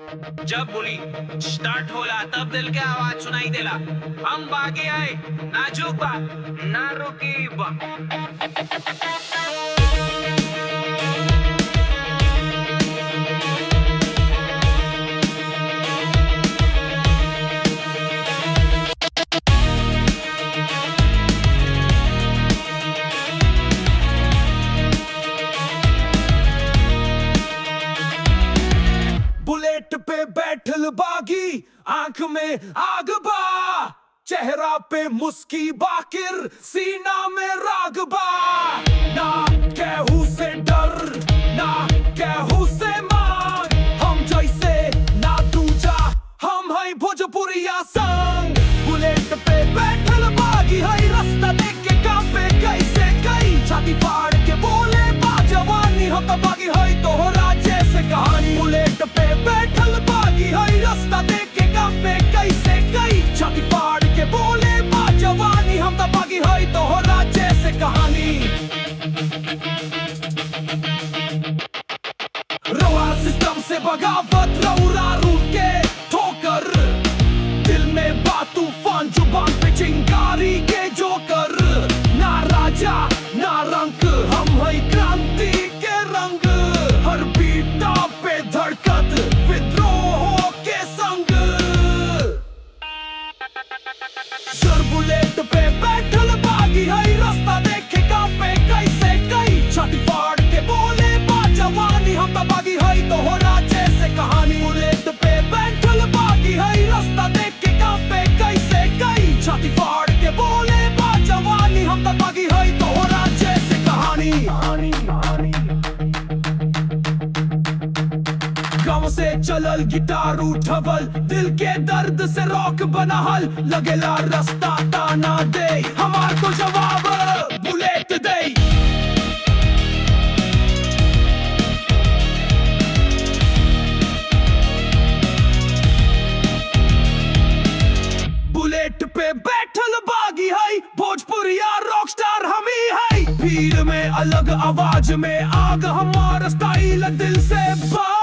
जब बोली स्टार्ट होला तब दिल के आवाज सुनाई देला हम बागे आए नाजुक बा ना रुकी बा बुलेट पे बैठल बागी आंख में आग बा चेहरा पे मुस्की बाकिर सीना में राग बा ना केहू से डर ना केहू से मांग हम जैसे ना दूजा हम है भोजपुरिया संग बुलेट पे बैठल बागी है रास्ता देख के कांपे कैसे कई छाती फाड़ के बोले बा जवानी हम तो बागी है तोहरा जैसे कहानी बुलेट पे बैठल बागी है रास्ता देख के कांपे कैसे कई छाती फाड़ के बोले बा जवानी हम तो बागी है तोहरा जैसे कहानी रवा सिस्टम से बगावत रौरा रूट के ठोकर दिल में बात तूफान जुबान पे चिंगारी के जोकर ना राजा ना रंग हम है क्रांति के रंग हर बीटा पे धड़कत विद्रोह के संग सर बुलेट पे बैठल बागी है रास्ता देखे कांपे कैसे कई छाती फाड़ के बोले बा जवानी हम तो बागी है तोहरा जैसे कहानी बुलेट पे बैठल बागी है रास्ता देख के कांपे कैसे कई छाती फाड़ के बोले बा जवानी हम तो बागी है तोहरा जैसे कहानी कहानी कहानी गाँव से चलल गिटार उठबल दिल के दर्द से रॉक बनहल लगेला रास्ता ताना दे हमार को जवाब बुलेट दे बुलेट पे बैठल बागी है भोजपुरिया रॉक स्टार हम ही है भीड़ में अलग आवाज में आग हमारा स्टाइल दिल से बा